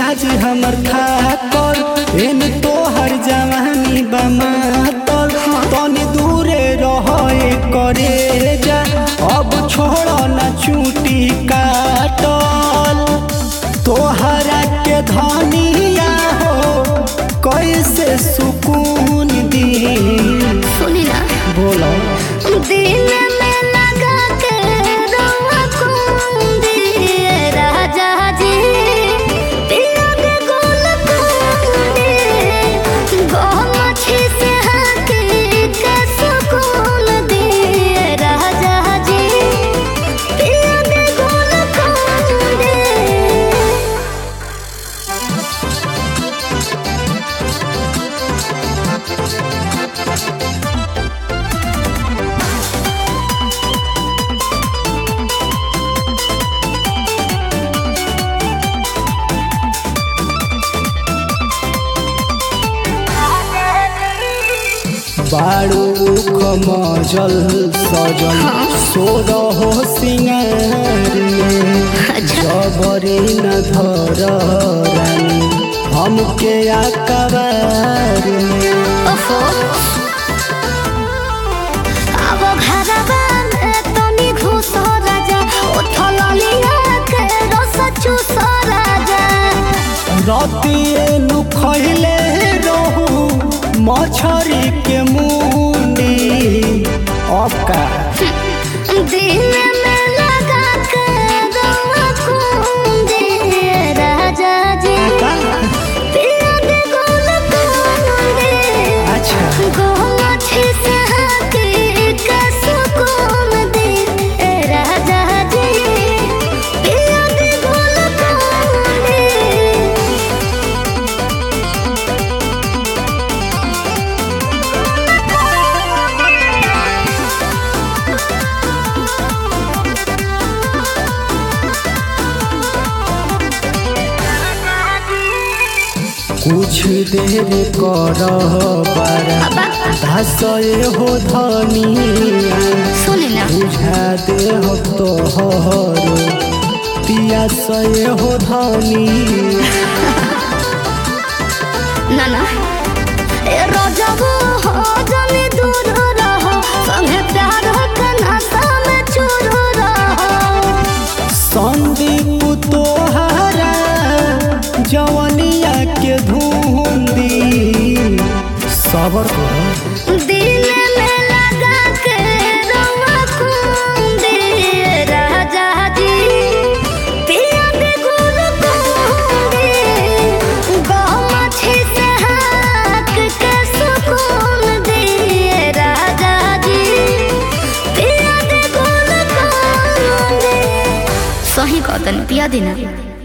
मिजाज हमर थाकल एन तोहर जवानी बमातल तनी दूरे रहे करे जा अब छोड़ न चूटी काटल तोहरा के धनिया हो कैसे सुकून दी सुनी ना बोलो दिल में लगा के रवा कुंदी राजा जी पिया के गोल कुंदी गोमछी से हकी के सुकून दिए राजा जी पिया के गोल कुंदी बाड़ू खमजल सजल सोर हो सिंगार में जबरी न धर रानी हमके आकबार में ओफो अब घरवा में तनी घुस राजा उठल लिया के रस चूस राजा रतिए नु खैले रहू मछरी के मुंडी अका दिल में लगा के रवा कुंदी राजा जी पिया के गोल कुंदी अच्छा गोमछी से हकी के सुकून दी ए राजा जी पिया के गोल कुंदी कुछ देर कर बारा धसए हो धनिया सुनी ना बुझा दे हो तोहर पियासए हो धनी ना ना ए रजबो हो जनी दूर रहो संगे प्यार के नशा में चूर रहो संदीप तोहरा जवनिया के धुंदी सबर कर दिल में लगा के रवा कुंदी राजा जी पिया के गुल कुंदी गमछी से हाथ के सुकून दिए राजा जी पिया के गुल कुंदी सही कहतन पिया देना